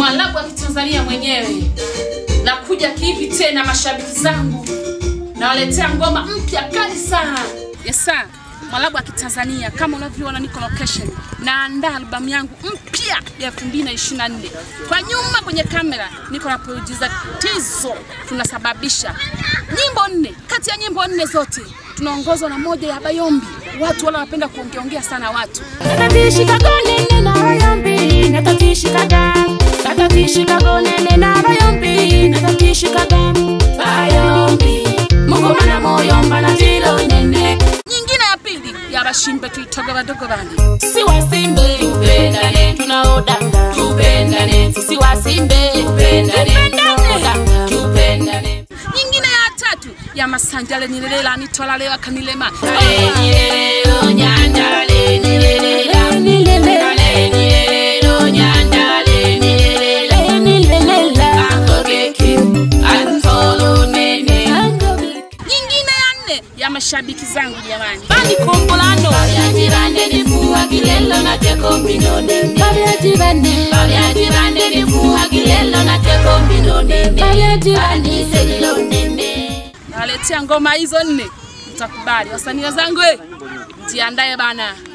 Mwalabu wa Kitanzania mwenyewe nakuja kihivi tena, mashabiki zangu nawaletea ngoma mpya kali sana. Yes sir. Mwalabu wa Kitanzania kama unavyoona niko location, naandaa albamu yangu mpya ya 2024. Kwa nyuma kwenye kamera niko na producer Tizo, tunasababisha nyimbo nne. Kati ya nyimbo nne zote tunaongozwa na moja ya Bayombi. Watu wala wanapenda kuongeongea sana watu Natatishikaga nene na bayombi, natatishikaga. Natatishikaga nene na bayombi, natatishikaga. Bayombi, Mungu mana moyomba na tilo nene. nyingine ya pili ya bashimbe tuitoga badogo bane Sisi wasimbe tupendane, tunaodanga tupendane. Sisi wasimbe tupendane, tunaodanga tupendane. nyingine ya tatu ya masanjale nilelela nitwalalewa kanilema Alenielelo nyanda, alenielelo, alenielelo nyanda, alenielelo. Angogeki, antolo nene. nyingine ya nne ya mashabiki zangu jamani Bani kombolano. Babyajirande ni fuwa kilelo na teko mbinone. Babyajirande. Babyajirande ni fuwa kilelo na teko mbinone. Babyajirande selilo nene. nawaletea ngoma hizo nne mtakubali wasanii wenzangu eh, mjiandae bana